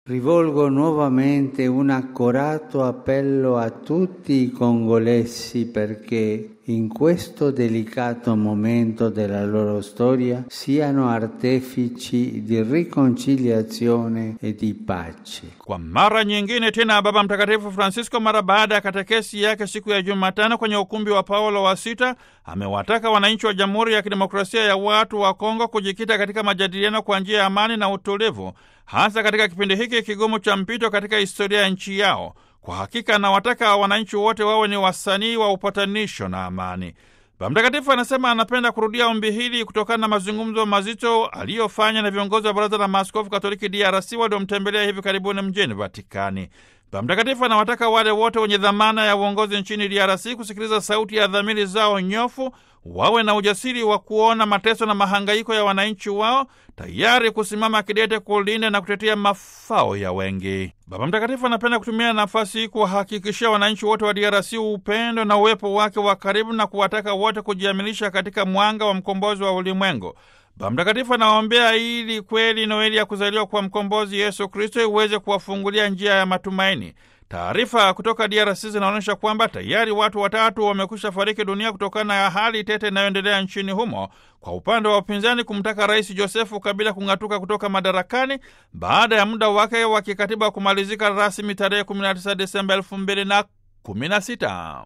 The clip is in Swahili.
Rivolgo nuovamente un accorato appello a tutti i congolesi perché in questo delicato momento della loro storia siano artefici di riconciliazione e di pace. Kwa mara nyingine tena Baba Mtakatifu Francisco, mara baada ya katekesi yake siku ya Jumatano kwenye ukumbi wa Paulo wa Sita, amewataka wananchi wa Jamhuri ya Kidemokrasia ya Watu wa Kongo kujikita katika majadiliano kwa njia ya amani na utulivu, hasa katika kipindi hiki kigumu cha mpito katika historia ya nchi yao. Kwa hakika anawataka wananchi wote wawe ni wasanii wa upatanisho na amani. Baba Mtakatifu anasema anapenda kurudia ombi hili kutokana na mazungumzo mazito aliyofanya na viongozi wa Baraza la Maaskofu Katoliki DRC waliomtembelea hivi karibuni mjini Vatikani. Baba Mtakatifu anawataka wale wote wenye dhamana ya uongozi nchini DRC kusikiliza sauti ya dhamiri zao nyofu, wawe na ujasiri wa kuona mateso na mahangaiko ya wananchi wao, tayari kusimama kidete kulinda na kutetea mafao ya wengi. Baba Mtakatifu anapenda kutumia nafasi hii kuwahakikishia wananchi wote wa DRC upendo na uwepo wake wa karibu na kuwataka wote kujiamilisha katika mwanga wa mkombozi wa ulimwengu. Baba Mtakatifu anawaombea ili kweli Noeli ya kuzaliwa kwa mkombozi Yesu Kristo iweze kuwafungulia njia ya matumaini. Taarifa kutoka DRC zinaonyesha kwamba tayari watu watatu wamekwisha fariki dunia kutokana na hali tete inayoendelea nchini humo, kwa upande wa upinzani kumtaka Rais Josefu Kabila kung'atuka kutoka madarakani baada ya muda wake wa kikatiba kumalizika rasmi tarehe 19 Desemba 2016.